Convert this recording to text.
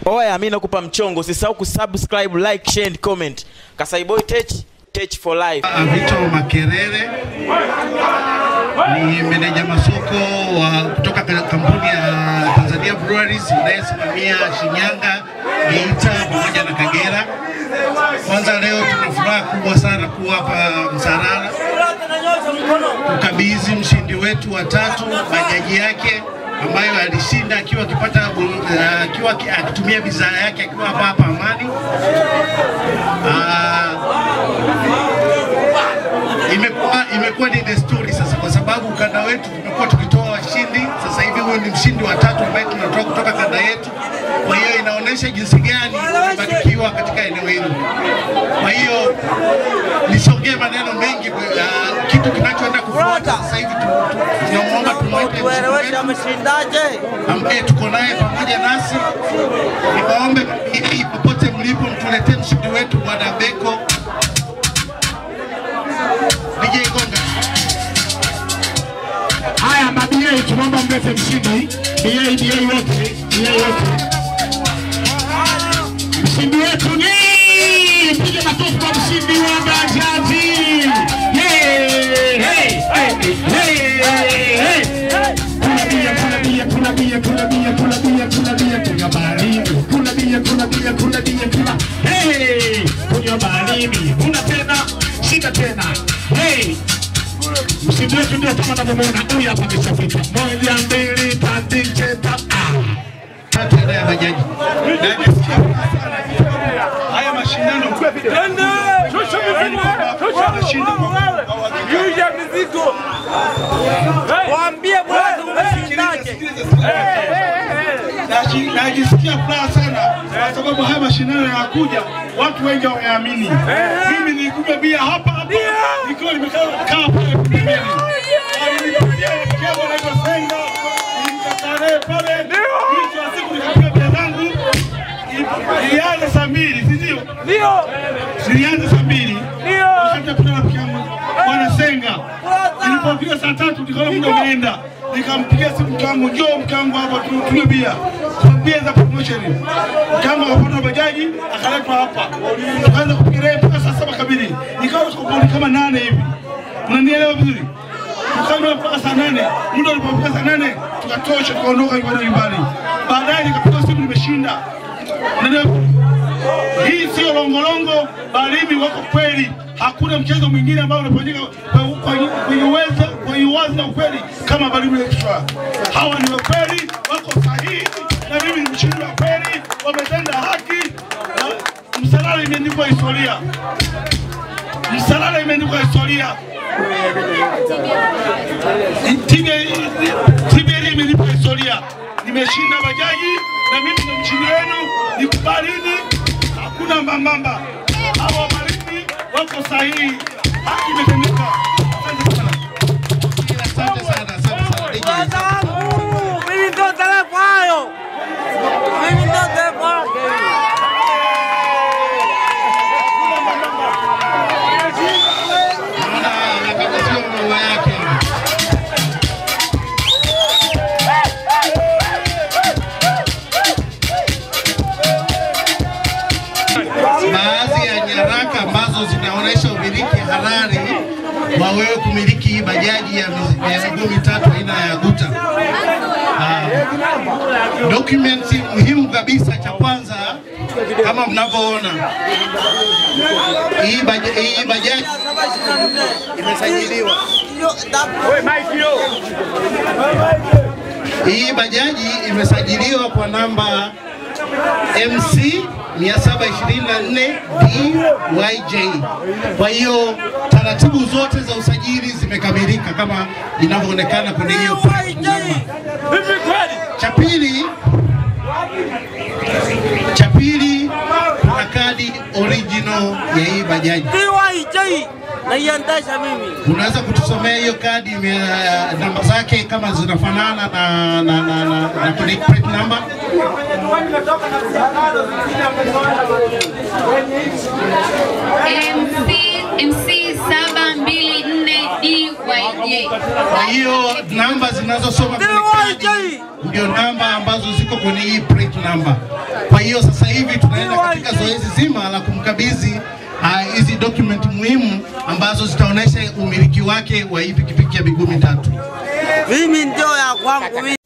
Oya, mimi nakupa mchongo, usisahau kusubscribe, like, share and comment. Kasai Boy Tech, Tech for life. Vito Makerere ni meneja masoko wa kutoka ka- kampuni ya Tanzania Breweries inayesimamia Shinyanga, Geita pamoja na Kagera. Kwanza leo tuna furaha kubwa sana kuwa hapa Msarara kukabidhi mshindi wetu wa tatu bajaji yake ambayo alishinda akiwa akipata bu- eh, akiwa aki- akitumia bidhaa yake akiwa hapa hapa Amani. Ah, imekuwa imekuwa ni desturi sasa, kwa sababu ukanda wetu tumekuwa tukitoa washindi. Sasa hivi huyu ni mshindi wa tatu ambaye tunatoa kutoka kanda yetu. Kwa hiyo inaonyesha jinsi gani tumebarikiwa katika eneo hili. Kwa hiyo nisiongee maneno mengi, uh, kitu kinachoenda kufuata sasa hivi tu- tu- tunamwomba tumwite mshindi wetu ameshindaje? ambaye tuko naye pamoja nasi. Niwaombe ili popote mlipo mtuletee mshindi wetu Bwana Beko DJ Gonga. Haya, mabia tunaomba mlete mshindi. BA BA wote, BA wote. Mshindi wetu ni piga makofi kwa mshindi wa bajaji. Hey, hey, hey, hey, hey. Kuna bia, kuna bia, kuna bia, kuna bia, kuna bia, kuna bia, kunywa baridi. Kuna bia, kuna bia, kuna bia, kuna hey, kunywa baridi. Kuna tena, shika tena. Hey, mshindi wetu ndio kama unavyomwona huyu hapa ameshafika. Moja, mbili, tatu, nne, tano. Ah. Tatu ya bajaji. haya mashindano Waambie bwana umeshindaje? Naji- najisikia furaha sana kwa sababu haya mashindano yanakuja, watu wengi wameamini. Mimi nilikunywa bia hapa hapa nikiwa nimekaa kaa pale pembeni. Alinipigia rafiki yangu anaitwa Senga, nilimkataa naye pale, mwisho wa siku nikapiga bia zangu, ilianza saa mbili, si ndio? Zilianza saa mbili wakati napita rafiki yangu bwana Senga. Nilipopiga saa tatu nikaona muda umeenda, nikampigia simu mke wangu, njoo mke wangu hapa tu- tunywe bia, Kwa bia za promotion. Mke wangu akapanda bajaji akaletwa hapa, tukaanza kupiga naye mpaka saa saba kamili, nikawa tuko kama nane hivi, unanielewa vizuri? Tukanywa mpaka saa nane, muda ulipofika saa nane tukatosha, tukaondoka kwenda nyumbani. Baadaye nikapiga simu, nimeshinda. Unanielewa? Hii sio longolongo, bali mimi wako kweli. Hakuna mchezo mwingine ambao unafanyika kwa- kwa- kwenye uweza kwenye uwazi na ukweli kama Balimu Extra. Hawa ni wakweli, wako sahihi, na mimi ni mshindi wa kweli, wametenda haki. na Msalala imeandikwa historia, Msalala imeandikwa historia. TBL imenipa historia, nimeshinda bajaji na mimi ndo mshindi wenu. Nikubalini, hakuna mbambamba. Hawa Malindi wako sahihi, haki imetendeka. Asante sana. Asante sana, asante sana DJ. Bwana wangu, mimi ndio dereva hayo. Mimi ndio dereva wake. Naona anakabidhiwa maua yake. Baadhi ya nyaraka ambazo zinaonyesha umiliki halali wa wewe kumiliki hii bajaji ya mizi- ya miguu mitatu aina ya guta. Ah, documents muhimu kabisa cha kwanza kama mnavyoona hii baja- hii bajaji imesajiliwa. Hii bajaji imesajiliwa kwa namba MC 724 DYJ. Kwa hiyo taratibu zote za usajili zimekamilika kama inavyoonekana kwenye hiyo plate number. Cha pili, cha pili kuna kadi original ya hii bajaji. DYJ naiendesha mimi. Unaweza kutusomea hiyo kadi ime- namba zake kama zinafanana na na na na, na kwenye plate number? MC MC saba mbili nne DYJ. Kwa hiyo namba zinazosoma kwenye kadi ndio namba ambazo ziko kwenye hii plate number. Kwa hiyo sasa hivi tunaenda katika zoezi zima la kumkabidhi ah, hizi document muhimu ambazo zitaonyesha umiliki wake wa hii pikipiki ya miguu mitatu. Mimi ndio ya kwangu mimi.